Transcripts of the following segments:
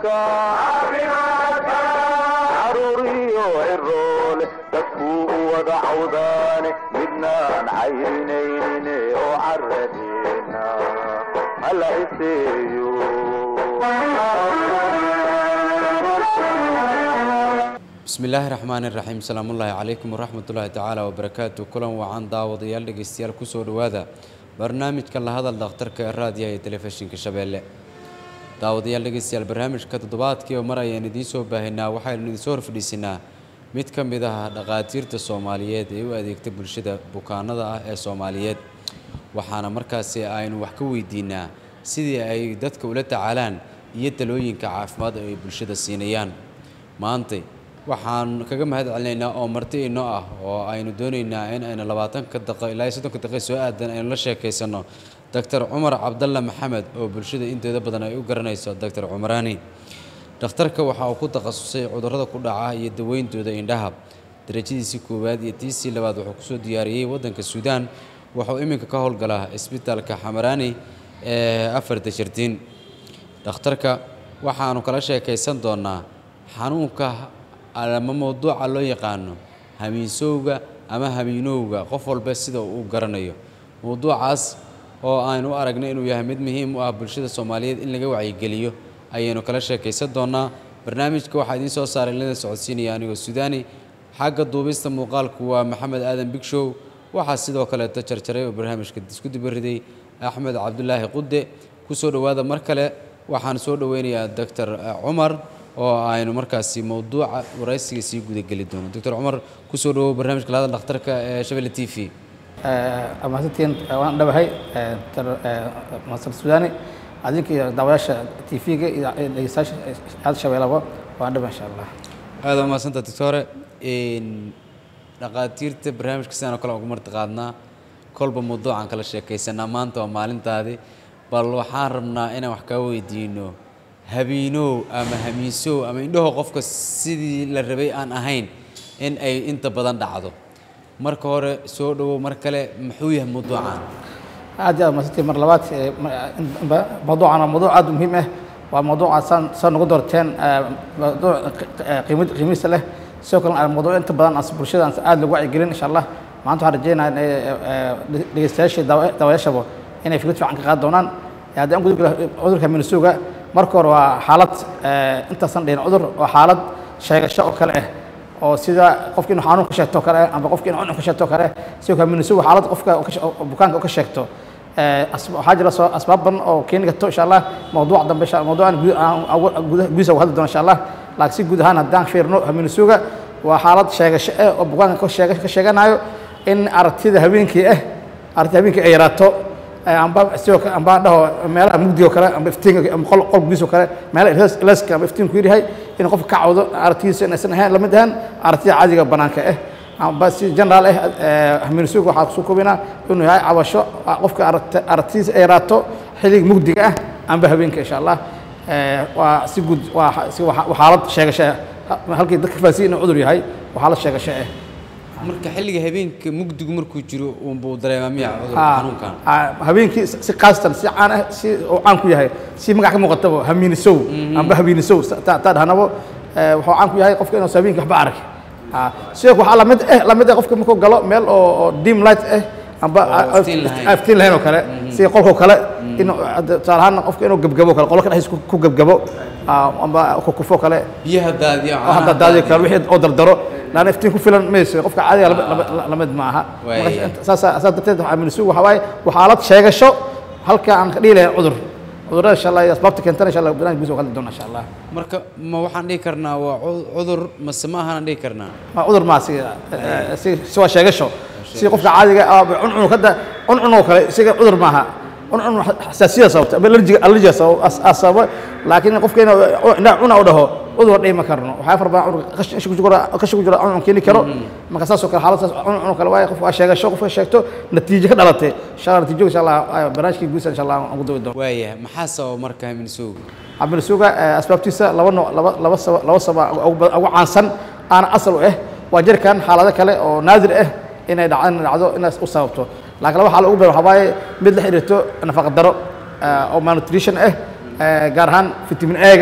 caafimaadka caruuriyo ciroole dadkuu u wada cawdaane midnaan cayrinaynin oo caradeena hala iseeyo bismi illaahi raxmaani raxiim salaamullaahi calaykum waraxmatullaahi tacaala wabarakaatu kulan wacan daawadayaal dhegeystayaal kusoo dhowaada barnaamijka la hadal dhakhtarka ee raadiyaha iyo telefishinka shabeelle daawadayaal dhegeystayaal barnaamijka toddobaadkiiba mar ayaan idiin soo baahinaa waxaynu idinsoo horfadhiisinaa mid ka mid ah dhaqaatiirta soomaaliyeed ee u adeegta bulshada bukaanada ah ee soomaaliyeed waxaana markaasi aynu wax ka weydiinaa sidii ay dadka ula tacaalaan iyo talooyinka caafimaad ay bulshada siinayaan maantay waxaan kaga mahad celinaynaa oo marti inoo ah oo aynu doonaynaa in aynu labaatanka daqa ilaa iyo soddonka daqiiq soo aadan aynu la sheekaysanno doctor cumar cabdalle maxamed oo bulshada inteeda badan ay u garanayso doctor cumaraani dhakhtarka waxa uu ku takhasusay cudurrada ku dhaca iyo daweyntooda indhaha darajadiisii koowaad iyo tiisii labaad wuxuu kusoo diyaariyey waddanka suudaan wuxuu iminka ka howlgalaa isbitaalka xamaraani ee afarta shirtiin dhakhtarka waxaanu kala sheekaysan doonaa xanuunka ama mawduuca loo yaqaano hamiinsowga ama hamiinowga qof walba sida uu garanayo mawduucaas oo aynu u aragnay inuu yahay mid muhiim u ah bulshada soomaaliyeed in laga wacyigeliyo ayaynu kala sheekaysan doonaa barnaamijka waxaa idiin soo saaray lada socodsiinaya anigoo sudaani xagga duubista muuqaalku waa maxamed aadan bigshow waxaa sidoo kaleeto jarjaray oo barnaamijka isku dibariday axmed cabdulaahi qude kusoo dhowaada mar kale waxaan soo dhoweynayaa doctor cumar oo aynu markaasi mawduuca waraysiga sii gudageli doono doctor cumar kusoo dhawow barnaamijka lahadal dhakhtarka ee shabelle t v mahadsantiin waan dhawahay masar sudaani adinka iyo daawayaasha t v-ga iyo dhegeystayaasha aada shabeelaba waan dhawa insha allah aada waa mahadsanta doctore dhaqaatiirta barnaamijka sidaan oo kale ugu marti qaadnaa kolba mawduucaan kala sheekaysanaa maanta waa maalintaadii bal waxaan rabnaa inaan wax kaa weydiino habiinow ama hamiisow ama indhaho qofka sidii la rabay aan ahayn in ay inta badan dhacdo marka hore soo dhowow mar kale muxuu yahay mawduucan aad iyo aad mahadsantiin mar labaad mawduucan waa mawduuc aad u muhiim ah waa mawduuca saan saan nagu doorteen mawduuc qiimad qiimihiisa leh sidoo kale mawduuc inta badan as bulshada aan aad lagu wacyigelin insha allah maanta waxaan rajeynayaa in dhegeystayaashii daawayaashaba inay fikrad fiican ka qaadi doonaan haddii aan gudub cudurka minisuga marka hore waa xaalad intaasan dhihin cudur waa xaalad sheegasho oo kale ah oo sida qofki inuu xanuun ka sheegto kale amba qofki inuu cuncun ka sheegto kale sidoo kale minisuga xaalad qofka bukaanka ka sheegto waxaa jira soo asbaab badan oo keeni karto insha allah mawduuc dambe mawduucan gudihiisa uga hadli doona insha allah laakiin si guud ahaan haddaan fiirno minisuga waa xaalad sheegasho ah oo bukaanka ka sheeganayo in aragtida habeenkii ah aragtida habeenkii ay yaraato amba sidoo kale amba dhaho meelaha mugdiga oo kale amba iftiinka amba qol qol gudiisa oo kale meelaha leska amba iftiinku yar yahay in qofka ka cawdo aragtidiisa inaysan ahayn lamid ahaan aragtida caadiga banaanka ah amba si general ah minisuga waxaa kusoo koobinaa inuu yahay cabasho qofka aragtidiisa ay yaraato xilliga mugdiga ah amba habeenka insha allah waa si guud waa xaalad sheegasho ah halkii dadka fahansiin inuu cudur yahay waa xaalad sheegasho ah marka xilliga habeenka mugdigu markuu jiro unbuu dareemaa miya cudurka xanuunkan habeenkii si kaastan si caan ah si uu caan ku yahay si magac ka muuqataba hamiinisow amba habiinisow taa dhahnabo wuxuu caan ku yahay qofka inuusan habeenkii waxba arag sidoo waxaa lamid eh lamid ah qofka markuu galo meel oo oo dim light ah amba aftiin lahayn oo kale sida qolkoo kale inuu tusaale ahaan qofka inuu gebgabo kale qolka dhexdiisa ku gebgabo amba kukufo kale biyaha daadiya hadda daadiyo kale wixii oo dardaro laana iftiin ku filan mayso qofka caadiga lamid ma aha saas saas darteed waxaa minisugu waxaa waaye waa xaalad sheegasho halka aan ka dhihi lahayn cudur cudurrada insha allah iyo asbaabta keentana insha allah barnaamij gudiisa hadli doona insha allah marka ma waxaan dhihi karnaa waa cudur mase ma ahaan dhihi karnaa ma cudur maa si si si waa sheegasho si qofka caadiga cuncun kada cuncun oo kale isaga cudur maaha cuncun xasaasiyada sababta ama allergiga allergiga sababa laakiin qofka inuu indhaha cuna u dhaho cudur dhihi ma karno waxaa far badan cudurka qashin ku jira qashin ku jira cuncun keeni karo marka saas oo kale xaalad saas cuncun oo kale waaye qof waa sheegasho qofka sheegto natiijo ka dhalatay insha allah natiijo insha allah barnaamijkii guusa insha allah aan ku dawi doono waayahay maxaa sababa marka haminisowga haminisowga asbaabtiisa laba nooc laba laba saba laba saba ugu caansan aana asal u ah waa jirkan xaalado kale oo naadir ah inay dhacdo dhacdo inaas u sababto laakiin laba xaal ugu badan waxaa waaye mid la xiriirto nafaqa daro oo malnutrition ah gaar ahaan vitamin A-ga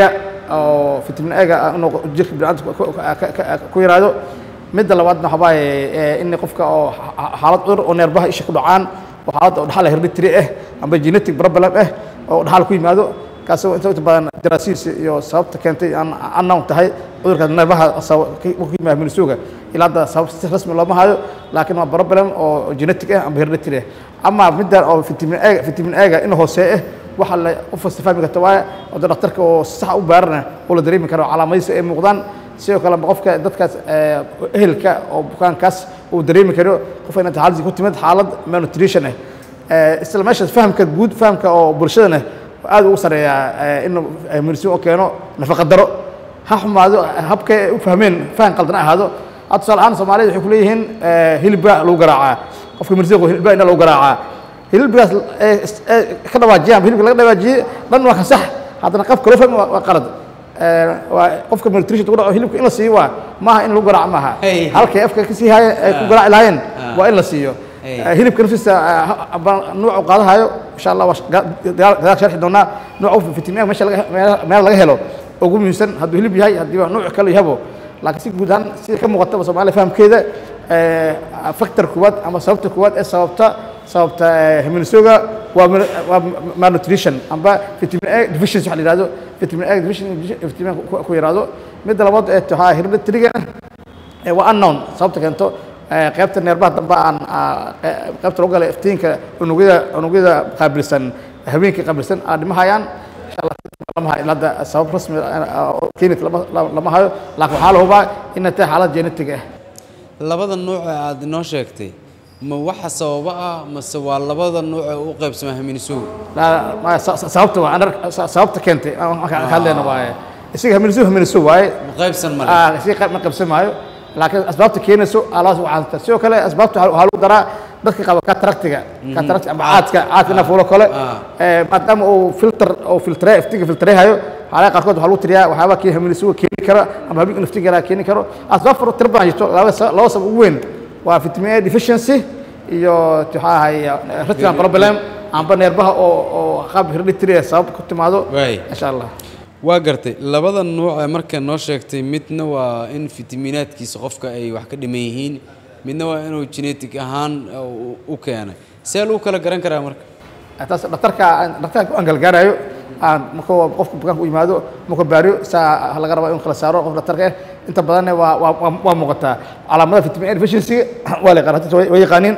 oo vitamin A-ga inuu jirka bini'aadamka ku- ku- ka- ka- ku yaraado midda labaadna waxaa waaye in qofka oo xa- xaalad cudur oo neerbaha isha ku dhacaan oo xaalad oo dhaxal hereditary ah amba genetic problem ah oo dhaxal ku yimaado kaasoo inta inta badan daraasiis iyo sababta keentay aan unknown tahay cudurka neerbaha sabab- ka ku yimaada minisuga ilaa hadda sabab si rasmi looma hayo laakiin waa problem oo genetic ah amba hereditary ah ama midda oo vitamin A vitamin A-ga in hoose ah waxa la qof kasta fahmi karta waaye oo dee dhakhtarka oo si sax u baarana oo la dareemi karo calaamadihiisa ay muuqdaan sidoo kale ma qofka dadkaas eh, ehelka oo bukaankaas uu dareemi karo qofka inay xaaladiisa ku timid xaalad malnutrition ah Eh, isla meeshaas fahamka guud fahamka oo bulshadana aad ugu sareeyaa eh, inuu eh, medicine u keeno nafaqa daro ha xumaado habkay ay u fahmeen faham qaldan ha ahaado hadda tusaale ahaan soomaalida waxay ku leeyihiin eh, hilibba lagu garaacaa qofka medicine hilibba inna lagu garaacaa hilibgaas ee is- ee ka dhawaajiyaan hilibka laga dhawaajiyey dhan waa ka sax haddana qaabka loo fahmi waa waa qalad Eh, waa qofka malnutrition ku dhaco hilibka in la siiyo waa maaha in lagu garaaco maaha Hey. halkay afka ka sii haayeen ay ku garaaci lahaayeen waa in la siiyo Hey. Eh, hilibka naftiisa eh, ha- baan nuucu qaadahayo insha allah waa sh- ga- gadaal gadaal sharxi doonaa nuuca vitamin A meesha laga meel- meel laga helo ugu muhiimsan hadduu hilib yahay haddii waa nuuc kale yahabo laakiin si guud ahaan sida ka muuqataba soomaaliya fahamkeeda eh, factor kuwaad ama sababta kuwaad ee sababta sababta eh, minisuga waa mal- waa malnutrition amba vitamin A deficiency waxa la yidhahdo vitamin A deficiency vitamin ku- ku yaraado midda labaad ee tahay hereditary ee waa unknown sababta keento ee, qaybta neerbaha dambe aan aa, qe- qaybta lagu gala iftiinka unugyada unugyada qaabilsan habeenkii qaabilsan aa dhimahayaan insha allah lama hayo ilaa hadda sabab rasmi ah, oo keeni lama lama- lama hayo laakiin waxaa la hubaa inay tahay xaalad genetic ah labada nuuc ee aad inoo sheegtay ma waxa sababa ah mase waa labada nuuc ee u qaybsama haminisugu La- ma- sa- sa- sababta waa anar- sa- sababta keentay aan markaan ka hadlayna waaye isaga haminisu haminisu waaye ma qaybsan male Ah, si qayb ma qabsan maayo laakiin asbaabta keenayso alaas u caanta sidoo kale asbaabta waxaa waxaa lagu daraa dadka qaba kataraktiga katarakti ama caadka caadka nafuulo kale Ah. Eh, maadaama uu filter oo filtre iftiinka filtrehayo xaaladaha qaarkood waxaa lagu tiriyaa waxyaaba kii haminisuga keeni kara ama habeenka naftiga yaraa keeni karo asbaab faro tiro badan jirto laba sa- laba sabab ugu weyn waa vitamin A deficiency iyo waxaa ahay retinal problem amba neerbaha oo oo qaab hereditary ah sabab ku timaado Waay. insha allah waa gartay labada nuuc ee marka noo sheegtay midna waa in fitamiinaadkiisa qofka ay wax ka dhiman yihiin midna waa inuu genetic ahaan u- u keenay see lagu kala garan karaa marka taas dhakhtarka dhakhtarka aan galgaarayo aan marka uu qofka bukaanka u yimaado marka baariyo saa laga rabaa in kala saaro qof dhakhtarka ah inta badanna waa waa waa- waa muuqataa calaamadaha vitamin A deficiency waa la yaqaan hadda way way yaqaaniin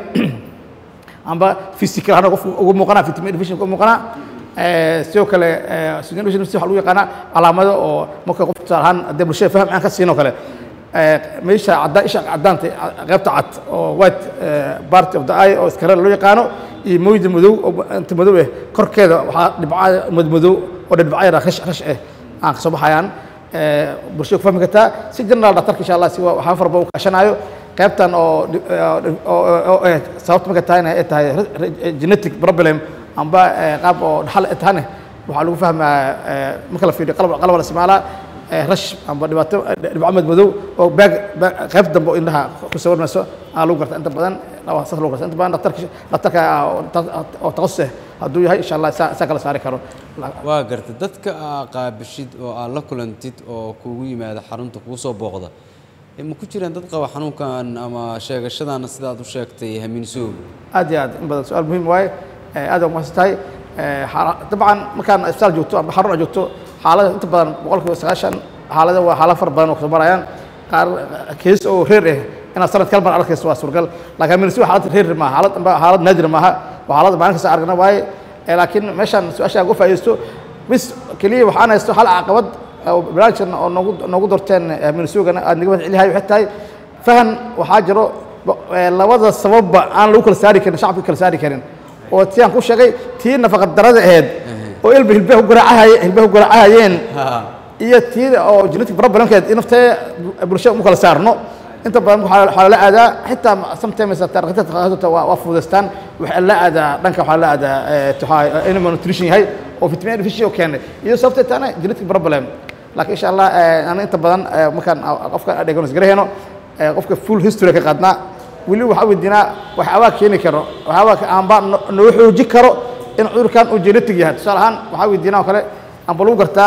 amba physical ahaan qofka ugu muuqanaa vitamin A deficiency ugu muuqanaa Eh, sidoo kale eh, oxygen deficiency waxaa lagu yaqaanaa calaamado oo marka qofka tusaale ahaan haddii bulshada faham aan ka siinoo kale Eh, meesha cadaan isha cadaanta qaybta cad oo white eh, part of the eye oo iskare loo yaqaano iyo moyda madow oo inta madow ah korkeeda waxaa dhibca madmadow oo dhibca yar rash rash ah aan kasoo baxayaan Eh, bulshada ku fahmi kartaa si general dhakhtarka insha allah si wa- waxaa fara badan u kaashanayo qaybtan oo dhi- oo- oo oo eh, sababta marka tahayna ay tahay re- re- genetic problem amba eh, qaab oo dhaxal ay tahane waxaa lagu fahmaa eh, marka la fiiriyo qalab qalab la isticmaalaa eh, rash amba dhibaato dhibco madmadow oo baag baag- qayb dambe oo indhaha ku sawirmayso aa lagu garta inta badan waa saas lagu garta inta badan dhakhtarka dhakhtarka ah oo ta- oo takhasus ah hadduu yahay insha allah saa saa kala saari karo waa gartay dadka aa qaabishid oo aad la kulantid oo kugu yimaada xarunta kugu soo booqda ee ma ku jiraan dad qaba xanuunkan ama sheegashadan sidaad u sheegtay haminisugu aad iyo aad in badan su-aal muhiim waaye Eh, aad ugu mahadsan tahay Eh, xaala- dabcan markaan isbitaal joogto ama xarun aad joogto xaalada inta badan boqolkiiba sagaashan xaalada waa xaalado fara badan oo kasoo marayaan qaar kees oo reer ah inaad sanad kala mar arkayso waa suuragal laakiin minisi waa xaalad reer maaha xaalad amba xaalad naadir maaha waa xaalad maalin kasta argana waaye Eh, laakiin meeshaan su-aasha aan uga faa'iidaysto bis keliya waxaan haysto hal caqabad oo barnaamijkan oo noogu noogu dorteen minisuugana aad naga mahad celihay waxay tahay fahan waxaa jiro bo- eh, labada sababba aan lagu kala saari karin shacabka kala saari karin oo tii aan ku sheegay tii nafaqa darada ahayd oo ilba hilbaha ku garaacahay hilbaha ku garaacahayeen iyo tii oo genetic problemkeed in naftee bulshada mu kala saarno inta badan waxaa waxaa lala aadaa xitaa sometimes dhakhaatiirta waa waa fududaystaan waxaa la aadaa dhanka waxaa la aadaa eh, tuxaa animal nutrition yahay oo vitamin A deficiency oo keenay iyo sababtay taana genetic problem laakiin insha allah eh, ana inta badan eh, markaan ah, qofka diagnose garahayno eh, qofka full history ka qaadnaa weli waxaa weydiinaa waxyaabaa keeni karo waxyaabaa ka- aanba no- noo xoojin karo in cudurkan uu genetic yahay tusaale ahaan waxaa weydiinaa oo kale amba lagu gartaa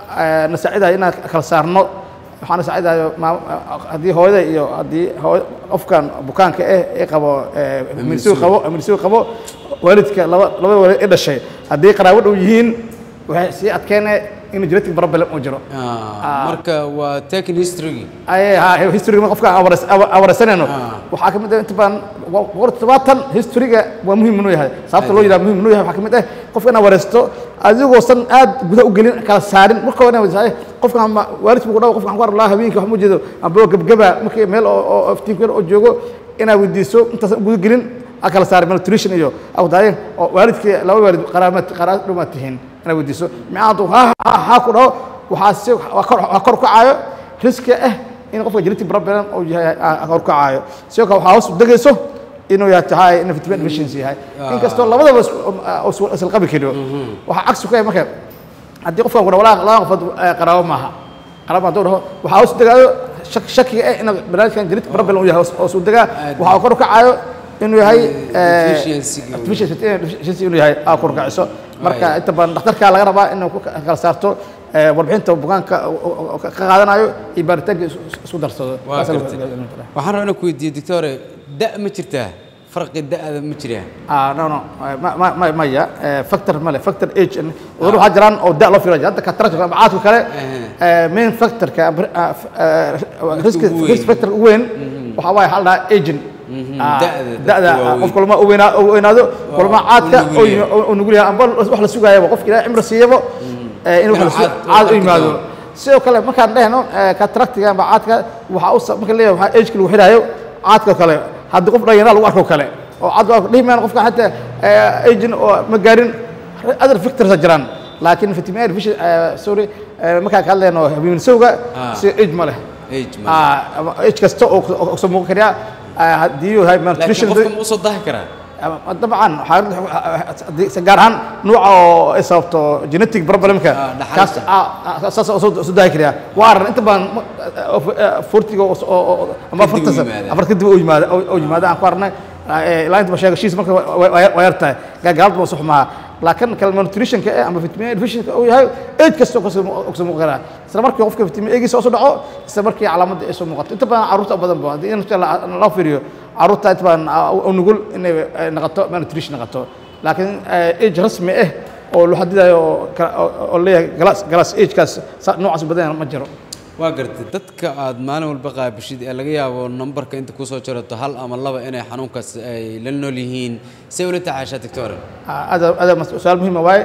eh, na saacidayo inaan kala saarno waxaana saacidayo maam- haddii hooyada iyo haddii hooy- qofkan bukaanka eh ee qabo eh, milisigu qabo milisigu qabo waalidka laba labada waalid ee dhashay haddii qaraabo dhow yihiin waxay sii adkeene in genetic problem uu jiro Ah, marka waa taken history ay ha historyga qofka aan waras- aan waraysanayno Ah. waxaa ka mid ah inta badan boqol todobaatan historyga waa muhiim inuu yahay sababta loo yidhaha muhiim inuu yahay waxaa ka mid ah qofka inaad waraysto adigoosan aad gudaha u gelin kala saarin marka hore inaad weydiisaa, qofkan ma waalidku ku dhaw qofkan ku arlaa habeenkii wax ma jeedo amba gebgeba markii meel oo oo iftiinka yar oo joogo inaad weydiiso intaasan guda gelin aad kala saarin malnutrition iyo awdaayen oo waalidkii laba waalid qaraamad qaraab dhumaad tihiin inaad weydiiso micaantu ha ha ha ku dhaho waxaa si waa kor waa kor u kacaayo riski ah in qofka genetic problem uu yahay ah, kor u kacaayo sidoo kale waxaa hoos u degayso inuu yahay tahay in vitamin deficiency yahay inkastoo labadaba isku- uh, is- isla qabi kariyo waxaa cagsi ku yahay marka haddii qofkan ku dhaho walaa laba qofood eh, qaraabo maaha qaraabo hadduu dhaho waxaa hoos u degaayo shak- shakiga ah in barnaamijkan genetic problem uu yahay hoos- hoos u degaa waxaa uu kor u kacaayo inuu yahay eh, Deficiency-ga. deficiency deficiency inuu yahay aa kor u kaciso marka Right. inta badan dhakhtarka laga rabaa inuu ku kala saarto eh, warbixinta bukaanka oo- oo- oo ka qaadanayo iyo baaritaanka isku- isku darsado waa Saas gartay la- waxaan rabaa inaan ku weydiiyo doctore da ma jirtaa farqi da'da ma jiraa ah no no ma ma ma maya eh, factor male factor age and cudur waxaa jiraan oo da loo filayo hadda cataract ama caadka kale eh, main factorka ama, ah, f- eh, risk ugu weyn. risk factor ugu weyn waxaa waaye hal dhahaa aging Ah, da'da, da'da dadka waaweyn. qof kulma u weynaa- u weynaado kulma caadka u nugul yahay. oo- oo nugul yahay amba wax la sugaayaba qofka ilaahay cimri siiyaba eh, in wax la Inuu su- caad- caad u caad yimaado ku sidoo kale markaan dhehno cataractiga amba caadka waxaa u sa- marka leeyahay waxaa ageka lagu xidhaayo caadka kale haddii qof dhalinyara lagu arko kale oo caad waa dhihi mayaan qofka xataa agin oo ma gaarin other factors jiraan laakiin vitamin A deficiency eh, sorry eh, markaan ka hadlayno habeenisowga Ah. si age ma leh age ma Ah, ama age kasta oo oo soo muuqan kariya ah, haddii uu yahay laakiin malnutrition qofka ma usoo dahi karaa ama- dabcan waxaa haddii- si gaar ahaan nuuca oo ay sababto genetic problemka Ah, dhaxalka. kaas ah, ah, saas oo soo soo daahi kariya waa arrin inta badan ma- oo- oo- fortiga oo- oo- oo- ama Kadib afartan u sano yimaada. afar kadib oo yimaada oo oo yimaada aan ku aragnay ah, eh, ilaa inta sheegashiis marka wa- wa- waa waa yar tahay gaagaalada waa sax maaha laakiin kale malnutritionka eh, ama vitamin A deficiency uu yahay age kasta oo kasoo oo kasoo muuqan karaa isla markii qofka vitamin A giisa hoos u dhaco isla markii calaamadda ay soo muuqato inta badan carruurta u badan ba haddii in la- loo fiiriyo carruurta inta badan ah, u nugul inay eh, noqoto malnutrition noqoto laakiin eh, age rasmi ah oo loo xadidayo oo kala- oo- oo leeyahay galaas galaas agekaas sa- noocaas badan ma jiro waa gartay dadka aad maalin walba qaabishid ee laga yaabo nambarka inta kusoo jirato hal ama laba inay xanuunkaas ay la nool yihiin say ula tacaashaa doctore هذا هذا سؤال مهم واي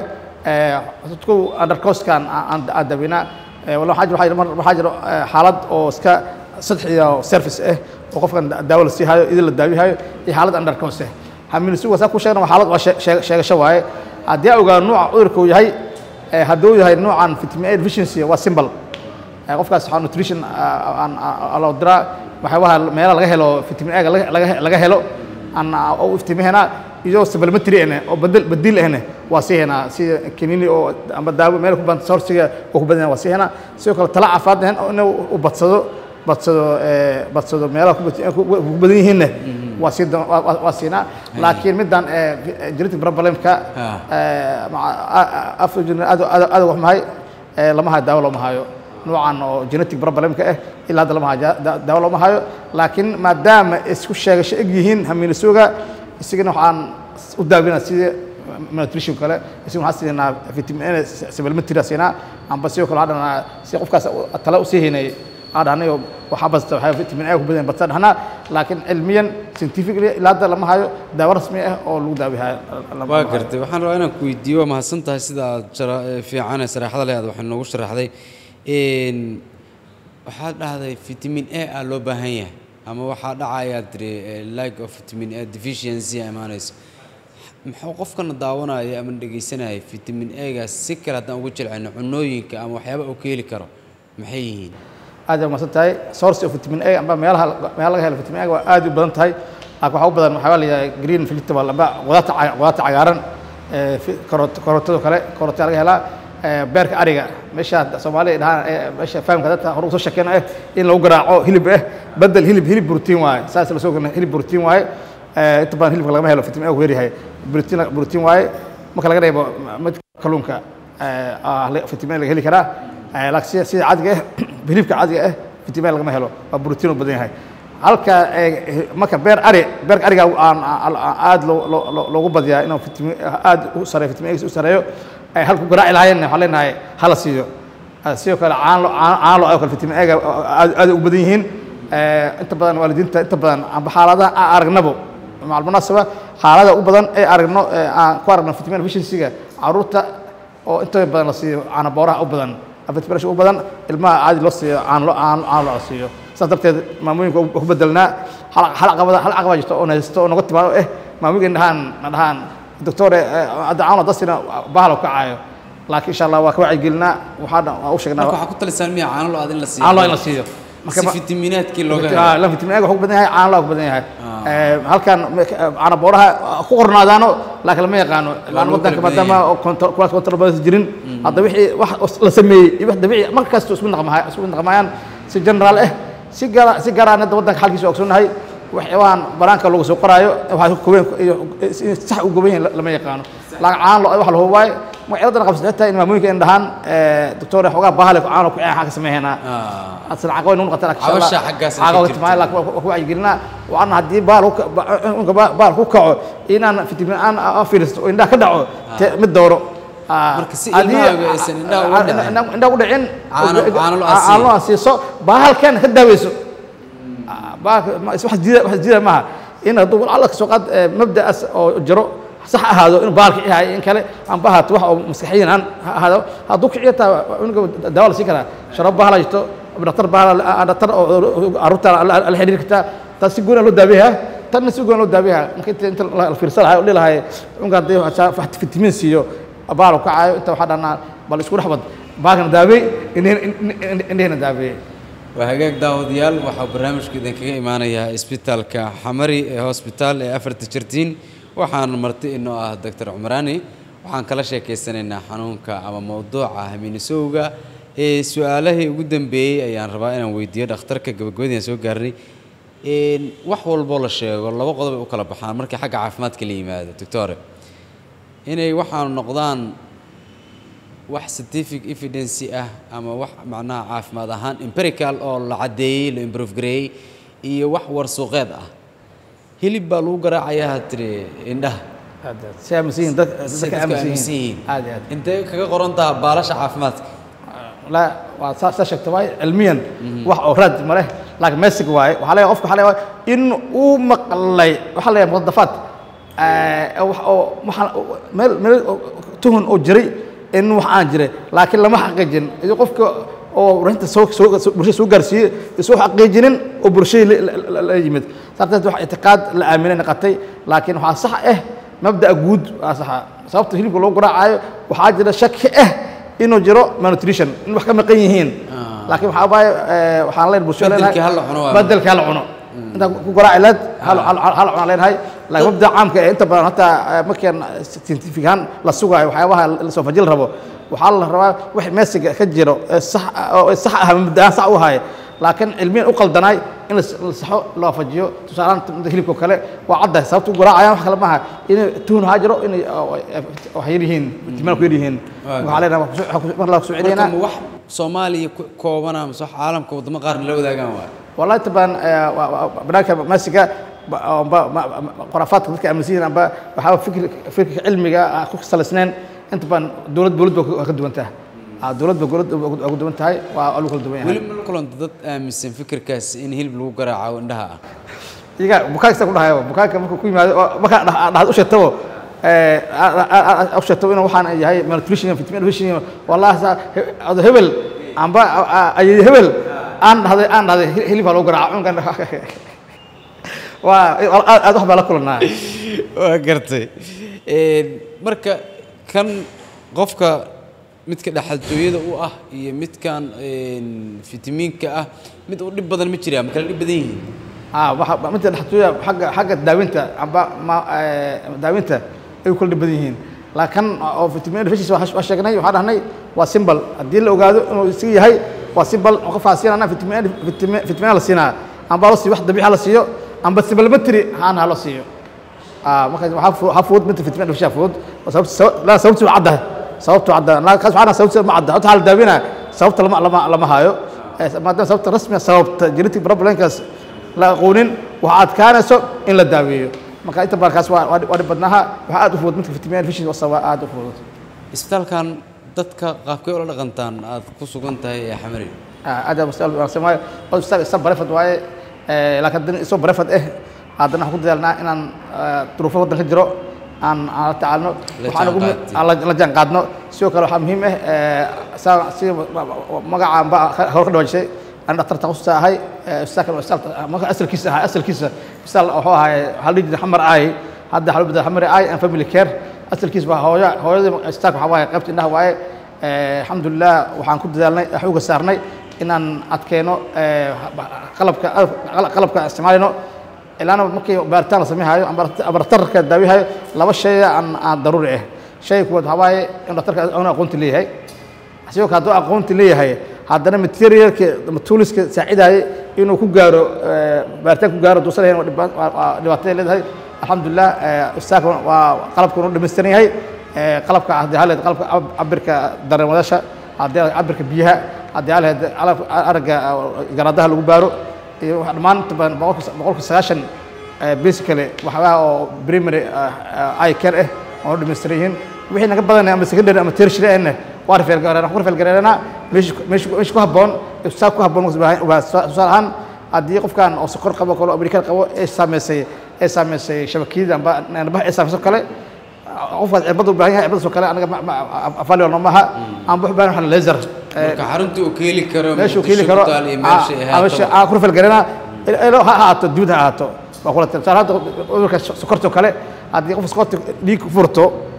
dadku undercostkan aan aan dabina wala waxaa jira waxaa jira- waxaa jira eh, xaalad oo iska saddex iyo service ah oo qofkan da- daawo la sii hayo idin la daawihayo iyo xaalad undercost ah hamilisi waa saa ku sheegna waa xaalad waa shee- shee- sheegasho waaye haddii aan ogaano nooca cudurka uu yahay eh, hadduu yahay noocan vitamin A deficiency waa simple Eh, qofkaas waxaa nutrition ah, aan aan- loo diraa waxyaabaha meelaha laga helo vitamin A laga laga- laga helo aan u iftiimihena iyo supplementary ene oo bedel bedil ene waa sii henaa sida kiniini oo ama daawo meel ku badan sourciga oo ku badan waa sii henaa sidoo kale tala caafimaad hen oo inuu u badsado badsado eh, badsado meelaha ku bad- ku ku badan yihiinna waa sii doon- waa- waa- waa siinaa laakiin middan eh, genetic problemka afrogen aad aad aad wax mahay eh, lama hayo daawo looma hayo noocan oo genetic problemka ah ilaa hadda lama hayo da- da- daawo looma hayo laakiin maadaama isku sheegasho eg yihiin hamiinisuga isagana waxaan u daawinaa sidii malnutrition kale isagana waxaan siinaa vitamin A supplementary aan siinaa amba sidoo kale waxaan dhahnaa si qofkaas u- tala usii haynay aan dhahnay oo waxaa basta waxaa vitamin A ku badan badsan dhahnaa laakiin cilmiyan scientifically ilaa hadda lama hayo daawo rasmi ah oo lagu daawihayo lama waa hayo. gartay waxaan rabaa inaan ku weydiiyo waa mahadsan tahay sida aad jara- eh, fiican ee saraxada leh aad waxay noogu sharaxday Een, waxaad dhahday vitamin a aa loo baahan yahay ama waxaa dhacayaa tiri eh, lack of vitamin a deficiency aa imaanayso muxuu qofkana daawanaya ama dhegaysanaya vitamin a-gaas si kale haddaan ugu jilcino cunooyinka ama waxyaaba uu ka heli karo maxay yihiin aad ay umahadsan tahay source of vitamin A amba meelaha meelaha laga helo vitamin A waa aad u badan tahay laakiin waxaa u badan waxaa la yidhaha green vegetable amba qudaarta ca- qudaarta cagaaran ee fi- karoot- karootado kale karootada laga helaa ee, beerka ariga meesha soomaaliya dhahaan ee, meesha fahamka dadka hore usoo sheekeyna eh in lagu garaaco hilib eh bedel hilib hilib protein waaye saas la soo gelina hilib protein waaye ee, inta badan hilibka lagama helo vitamin A ku yaryahay protein protein waaye marka laga reebo mid kalluunka ee, ah, la- vitamin A laga heli karaa Eh, laakiin sida sida caadiga ah hilibka caadiga ah vitamin lagama helo waa borotiin u badan yahay halka eh, marka beer ari beerka ariga aan aan- aan aad loo- loo- loo- loogu badiyaa inuu vitamin aad u sareeyo vitamin A u sareeyo ay halku garaaci lahaayeen waxaan leenahay hala siiyo Ah, sidoo kale caano caano caano oo kale vitamin A-ga aad aad u badan yihiin Eh, inta badan waalidiinta inta badan amba xaaladaha aan aragnabo macal munaasaba xaalada u badan ee aragno ee aan ku aragno vitamin deficiency-ga caruurta oo inta badan la siiyo caano booraha u badan vitamin u badan ilmaha caadi loo siiyo caano loo caano caano loo siiyo saas darteed maamooyinka waa ku bedelnaa hal hal caqabada hal caqabada jirto oo haysto oo naga timaado eh maamooyinka dhahaan na dhahaan doctore hadda caano dasina bahalo kacaayo laakiin insha allah waa ka wacyigelinaa waxaa waa u sheegnaa marka waxaa ku talisaan miya caano lo-aad in la siiyo caano loo in la siiyo si ma- fitamiinaadkii looga helo Ah, la vitamin A wuxuu ku badan yahay caano loo ku badan yahay Eh, halkan caano booraha ku qornaadaano laakiin lama yaqaano laan lagu wadanka kala badan maadaama oo control kuwaas control badan jirin hadda wixii wax la sameeyey iyo wax dabiici mar kasta isku naqmahay isku naqmayaan si general ah si gaara si gaaraan hadda wadanka xalkiisa ogsoonnahay waxyaabahan banaanka lagu soo qoraayo waxay ku kobeen iyo in sax u goban yihiin lama yaqaano laakiin caano lo wax la hubo waaye magacyadana qabsata xitaa in maamooyinka in dhahaan doctor xoogaa bahale caano ku xaa ka sameeynaa Ah. أصل عقوين نقطة لك عوشة حقها عقوين سكت تمام لك وهو يقولنا وأنا هدي بال هو بال هو كعو إن أنا في تبين أنا أفيرست وإن ده كدعو مدورو Marka si ilmahaaga aysan indhaha uga dhicin. indhaha uga dhicin Caano- caano la asiiyo. caano la siiso bahalkan ka daaweyso bahalka ma- wax jira wax jira maaha in hadduu alla kasoo qaad eh, mabda'aas oo jiro sax ahaado inuu bahalka yahay in kale aan bahaato wax oo maskaxiyan aan ha ahaado hadduu kiciyo taa unuga daawa la siin karaa sharab bahala jirto dhaktar bahala dhaktar oo carruurta la la xiriiri kartaa taas si goona loo daaweeyaa tanna si goona loo daaweeyaa marka inta inta la fiirsan lahaa oo dhilahay unka haddii wax fitamiin siiyo baalo kacaayo inta waxaa dhanaa bal isku dhex bad bahalkana daawey indhehena daaweeye waa hagaag daawadayaal waxaa barnaamijku idinkaga imaanayaa isbitaalka xamari ee hosbitaal ee afarta jirtiin waxaana marti inoo ah doctor cumraani waxaan kala sheekaysanaynaa xanuunka ama mowduuca haminisowga ee su-aalahii ugu dambeeyey ayaan rabaa inaan weydiiyo dhakhtarka gabagabadii aan soo gaarnay Een, wax walboo la sheego laba qodob ay u kala baxaan markii xagga caafimaadka la yimaado doctore inay waxaanu noqdaan wax scientific evidence ah ama wax macnaha caafimaad ahaan empirical oo la caddeeyey la improve gareeyey iyo wax warsuuqeed ah hilib baa lagu garaacayaa ha tiri indhaha si aaminsan yihiin dad si dadka dadku aaminsan aaminsan yihiin yihiin aad iyo aad intee kaga qoran taha baalasha caafimaadka لا واساس شكت واي علميا wax oo raad ma leh laakiin meesig waay waxa leeyahay qofka waxa leeyahay in uu maqlay waxa leeyahay mudafat ee wax oo waxa meel meel tuhun oo jiray in wax aan jiray laakiin lama xaqiijin iyo qofka oo runta soo soo bulshada soo gaarsiiyay isoo xaqiijinin oo bulshada la yimid sababta wax itiqaad la aaminay noqotay laakiin waxa sax ah mabda guud waa sax sababta hilibka loo garaacayo waxaa jira shaki ah inuu jiro malnutrition in wax ka maqan yihiin laakiin waxaa waaye eh, waxaan leen bulsho Bedelkii hal la cuno waa bedelkii hal la cuno inta ku garaaci leed hal hal hal cunaan leenahay laakiin mabda caamka ee inta badan hataa eh, markaan scientific ahaan la sugaayo waxyaabaha la soo fajil rabo waxaa la rabaa wix meesiga ka jiro ee sax ah- oo sax ah mabda ahaan sax u haya laakiin cilmiyan u qaldanaay in la s- la saxo loo fajiyo tusaalahaan mida hilibka oo kale waa caddahay sababta u garaacayaan wax kale maaha inay tuhun haa jiro inay oo, eh, wax yar yihiin ihtimaal ku yar yihiin Waa waxaa leenahay waa kusoo- waa kusoo- mar la kusoo marka celinaynaa ma wax soomaaliya ku koobana mise wax caalamka waddamo qaarna la wadaagaan waay والله طبعا بناك ماسكه خرافات dadka aaminsan yihiin amba waxaa fikir fikir cilmiga ku salaysneen inta badan dowlad dowlad baa ka duwan tahay ah dowlad baa dowlad baa ku duwan tahay waa lagu kala duwan yahay weli ma la kulanta dad aaminsan fikirkaas in hilib lagu garaaco indhaha ah iyaga bukaanka ku dhahayo bukaanka markuu ku yimaado oo markaa dhaxad u sheegtabo ee u sheegtabo inuu waxaan yahay malnutrition vitamin deficiency wallahi sa ado hebel amba ay hebel aan dhahday aan dhahday hilib lagu garaaco cunkan waa aad wax baa la kulanaa waa gartay Een, marka kan qofka midka dhexaltooyada u ah iyo midkan een, fitamiinka ah mid u dhib badan ma jiraa ma kala dhib badan yihiin ah waxa midda dhaxtooya xagga xagga daawinta amba ma ee, daawinta ay kula dhib badan yihiin laakiin oo vitamin deficiency waa sheegnay waxaan dhahnay waa symbol haddii la ogaado inuu isaga yahay waa symbol oo qofaa siinana vitamin vitamin vitamin la siinaa amba la siiyo wax dabiici la siiyo amba supplementary haan ha la siiyo ah marka waxa fu- waxa fudud midda vitamin deficiency fudud sababta la sababtu cadda sababtu cadda la kaas waxaan sababtu ma cadda hata hal daawina sababta lama lama lama hayo Eh, maadaama sababta rasmiga sababta genetic problemkaas la aqoonin waxaa adkaanayso in la daaweeyo marka inta badan kaas waa waa dhib- waa dhib badnaha waxaa aad u fudud midka vitamin deficiency wasa waa aad u fudud isbitaalkan dadka qaabkay ula dhaqantaan aad ku sugan tahay ee xamari aad baa mas'al wanaagsan waaye oo isbitaal isa barefad waaye Eh, laakiin haddana isoo barefad eh haddana waxaan ku dadaalnaa inaan eh, duruufo waddan ka jiro aan aan la tacaalno La waxaan ugu jaanqaadid. aan la la jaan qaadno sidoo kale waxaa muhiim ah eh, saa si magacaan ba hore ka dhawaajisay aan dhaktar takhasus ahay eh, isbitaalkan waa isbitaal marka asalkiisa ahaa asalkiisa isbitaal wuxuu ahay waxaa la dhihi jiray xamar ay hadda waxaa loo bedela xamar ay and family care asalkiisa waa hooyo hooyada isbitaalka waxaa waaye qaybta indhaha waaye Eh, alxamdulilah waxaan ku dadaalnay xooga saarnay inaan adkeyno eh, qalabka qalabka aan isticmaalayno ilaana markii baaritaan la samayhayo ama abartarka daawihayo laba shay aan aan daruuri ah shay kuwaad waxaa waaye in dhaktarka aanu aqoonti leeyahay sidoo kale hadduu aqoonti leeyahay haddana materialka ama tooliska saacidaya inuu ku gaaro eh, baaritaan ku gaaro duusan lahayn waa dhiba- waa- waa dhibaatay leedahay alxamdulilah eh, ustaaka waa qalabka uu dhammaystiran yahay Eh, qalabka haddii haleed qalabka cab- cabirka dareemadaasha haddii haleed cabirka biyaha haddii haleed qalabka aragga eh, garaadaha lagu baaro iyo waxa dhammaan inta badan boqolka boqolka sagaashan eh, basically waxyaalaha oo primary eh, eye care ah oo dhammaystiran yihiin wixii naga badan ama secondary ama tertiary ahna waa rafeel gareena ku rafeel gareena meesha meesha meesha ku habboon ibsaab ku habboon waa tusaale ahaan haddii qofkan oo sokor qabo kale oo amerikaan qabo ee saameysay ee saameysay shabakiyada amba nabaha ee saameysay kale qofkaas cirbada u baahan yahay cirbadaas oo kale anaga afalio noomaha aan wax baahan waxaan laser marka xarunta uu keeli karo meesha uu Muqdisho keeni karo ku taal iyo meesha ay ah, meesha ahaato aan ku rafal garana ilo ha ahaato dibad ha ahaato waa kula tirtaan hadda cudurka sokorta oo kale haddii qof sokorta dhiig ku furto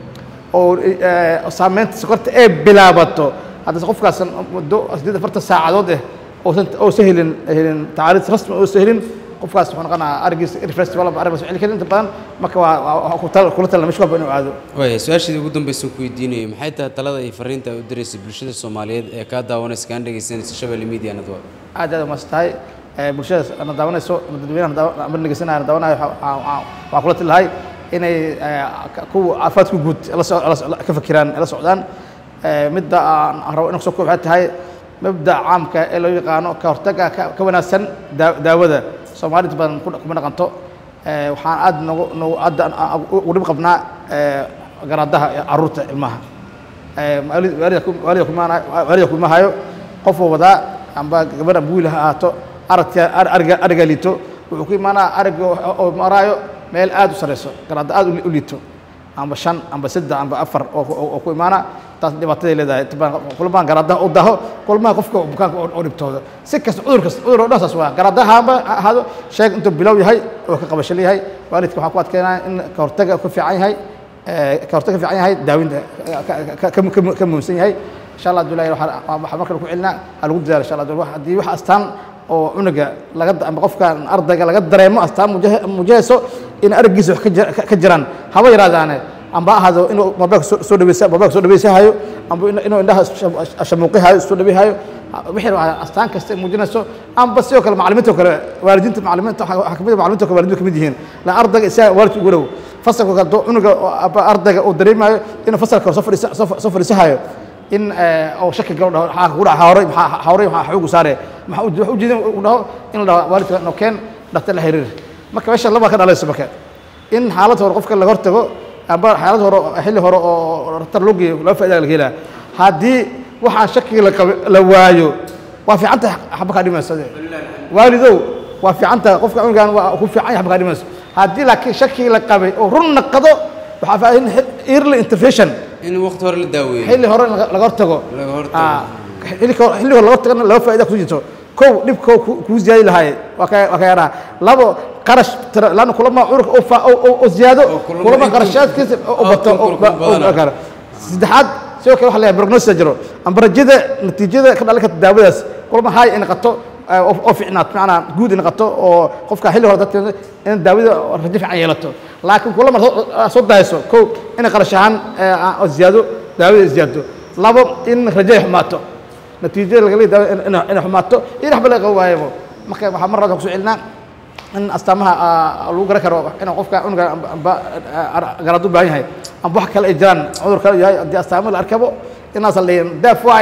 oo eh, saameynta sokorta ay bilaabato haddii qofkaas muddo sideed afartan saacadood eh oosan oosan helin helin tacaariid rasmi oosan helin qofkaas wuxuu noqonaa arigiisa refresh walba arigiisa celi karin inta badan marka waa waa ku tal kula talna meesha walba inuu aado waaya su-aashaydii ugu dambaysan ku weydiinayay maxay tahay talada iyo fariinta ay u diraysay bulshada soomaaliyeed ee kaa daawanaysa kaan dhegaysanaysa shabelle media network aad aad umaadsan tahay Eh, bulshada na daawanayso ama dadweynaha na daawa- ama dhegeysanaya na daawanayo waxaa- waxaa- waxaa- waxaa kula tali lahay inay eh, ka- kuwa caafimaadka guud la so- la so- ka fakiraan la socdaan Eh, midda aan aan rabo inaan kusoo koob waxay tahay mabda caamka ee loo yaqaano ka hortagga ka ka wanaagsan daa- daawada soomaalida inta badan ku- kuma dhaqanto Eh, waxaan aad nagu nagu aad aan- aan ugu dhib qabnaa eh, garaadaha iyo carruurta ilmaha Eh, waalid- waalida ku- waalida kumaana- waalida kuma hayo qofuu wadaa amba gabar amba wiil ha ahaato aragka ar- ariga ariga liito wuxuu ku imaanaa ariga oo oo maraayo meel aad u sareyso garaada aad u li- u liito amba shan amba saddex amba afar oo ku- oo oo ku imaana taas dhibaataday leedahay inta badan kulmaan garaadaha u daho kulmaha qofka bukaanka oo oo dhibtooda si kasta cudur kasta cudur oo dhan saas waa garaadaha haba ha ahaado sheeg intuu bilow yahay oo ka qabasho leeyahay waalidka waxaa ku adkeynaya in ka hortaga ku fiican yahay eh, ka hortag ka fiican yahay daawinta ka- ka- ka- ka ka muhiimsan yahay insha allah abdullahi waxaa waxaa markale ku celinaa ha lagu dadaalo insha allah Abdullahi. haddii wax astaan oo cunuga laga ama qofka ardayga laga dareemo astaan muujah- muujahayso in araggiisa wax ka jir- ka- ka jiraan haba yaraadaane amba ha ahaado inuu mobilka soo soo dhaweysa mobilka soo dhaweysahayo amba inuu- inuu indhaha sham- shamuuqihayo soo dhaweehayo wixii waa astaan kasta ay muujinayso amba sidoo kale macallimiinta oo kale waalidiinta macallimiinta waxaa waxaa kamid ah macallimiinta oo kale waalidiintu kamid yihiin la ardayga isaga waalidka ugu dhow fasalka hadduu cunuga oo aba ardayga uu dareemayo inuu fasalka hore soo fadhiisa soo soo fadhiisahayo in eh, oo shaki galo dhaho maxaa kugu dhaca hawray maxaa hawray maxaa xoogu saare maxaa u wax u jeedin uu dhaho in la dhaho waalidka no keen dhaktar la xiriir marka meesha laba ka dhalayso marka in xaalad hore qofka laga hortago amba xaalad hore oo- xilli hore oo dhaktar loo geeyo laba faa'iida laga helaa haddii waxaan shakiga la qaba la waayo waa fiican tahay xaba kaa dhimayso waalidow waa fiican tahay qofka cunugan waa ku fiican yahay xaba kaa dhimayso haddii laakiin shakigii la qabay oo run naqado waxaa faa in early intervention in waqti hore la daaweeyo xilli hore laga laga hortago Laga hortago. Ah, xilli hore xilli hore laga hortagana laba faa'iida ku jirto kow dhibko kuu ziyaadi lahaay waa ka waa ka yaraa labo qarash tira laana kulama curka oo fa- oo oo- oo ziyaado Oo kulama kulama intuu- qarashaadkiisa oo bato outcome oo kulku oo- badana. oo kale saddexaad sidoo kale waxa la yahay prognosis jiro amba rajada natiijada ka dhalan karta daawadaas kulama hay in qato oo oo fiicnaat macnaa guud in qato oo qofka xilli hore dadka in daawada rajo fiican yeelato laakiin kulama soo- soo dayso kow in qarash ahaan eh, oo ziyaado daawada ziyaado labo in rajo ay xumaato natiijada laga leeyahay in in- inay xumaato iyo waxba laga waayabo marka waxaa mar labaad ku soo celinaa in astaamaha ah, lagu garan karo in qofka cunuga amba- amba ah, garaad u baahan yahay amba wax kale ay jiraan cudur kale yahay haddii astaamo la arkabo inaas la daaf waaye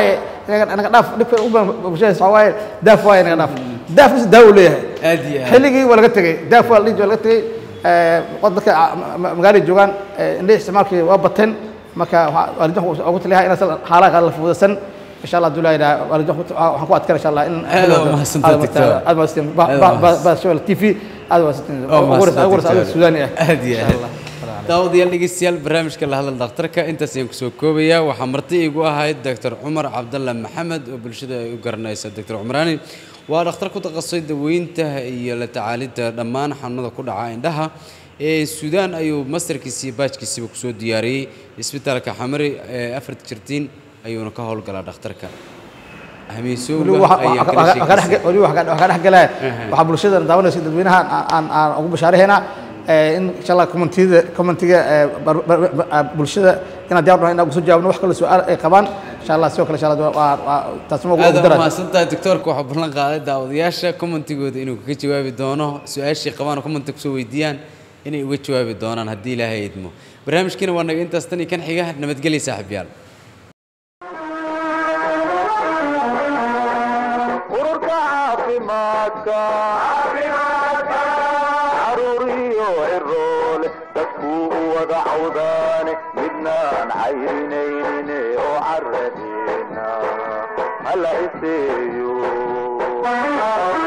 inaga inaga dhaaf dhibka ugu badan bulshada waxaa waaye daaf waaye inaga dhaaf daafkiisa daawo leeyahay aad iyo aad xilligii waa laga tegey daaf waa la dhihi jiray, waa laga tegey Eh, qod dadka ah, ma- ma- magaalada joogaan eh, indhihi isticmaalkii waa bateen marka waxaa- waalidiinta waxaan ugu taliyahay inaan xaalaha kale la fududasan insha allah haduu laa waalidiinta waxaan ku adkaan insha allah in Aad waa mahadsantahay, Doctor. aad mahadsantiin Aad waa mahadsan- bashabel t v aad mahadsantiin oo ugu horeysa- ugu horeysa adiga suudaani ah aad iyo Insha aad Allah. daawadayaal dhegeystayaal barnaamijka la hadal dhakhtarka intaas ayaan kusoo koobayaa waxaa marti igu ahayd doctor cumar cabdalle maxamed oo bulshada ay u garanaysa doctor cumraani waa dhakhtar ku takhasusay daweynta iyo la tacaalidda dhammaan xanuunada ku dhaca indhaha ee suudaan ayuu masterkiisa iyo baajkiisiba kusoo diyaariyey isbitaalka xamari ee afar jirtiin ayuuna ka howlgalaa dhakhtarka weliba ahmiisowga waxa- ayaan waxa- kala waxa- waxaa dhex- sheekaysaa weliba waxaa waxaa dhex galaya waxaa bulshada daawanaysa dadweynaha aan- aan aan ugu bashaaraheynaa eh, in insha allah communitida communitiga eh, bar- bar- bar- ah, bulshada inaan diyaar nahay inaan kusoo jawaabno wax kale su-aal ay qabaan insha allah sidoo kale insha allah waa- waa- taasna waa ugu aad dara mahadsantahay doctoorka waxaa ballan qaaday daawadayaasha commentigooda inuu kaga jawaabi doono su-aashii qabaan oo commenta kusoo weydiiyaan inay uga jawaabi doonaan haddii ilaahay idmo barnaamijkiina waa naga intaas tan iyo kan xiga nabadgelya saaxiibyaal ururka caafimaadka caruuriyo ciroole dadkuu u wada cawdaane midnaan cayrinayne oo caradeena hala iseeyo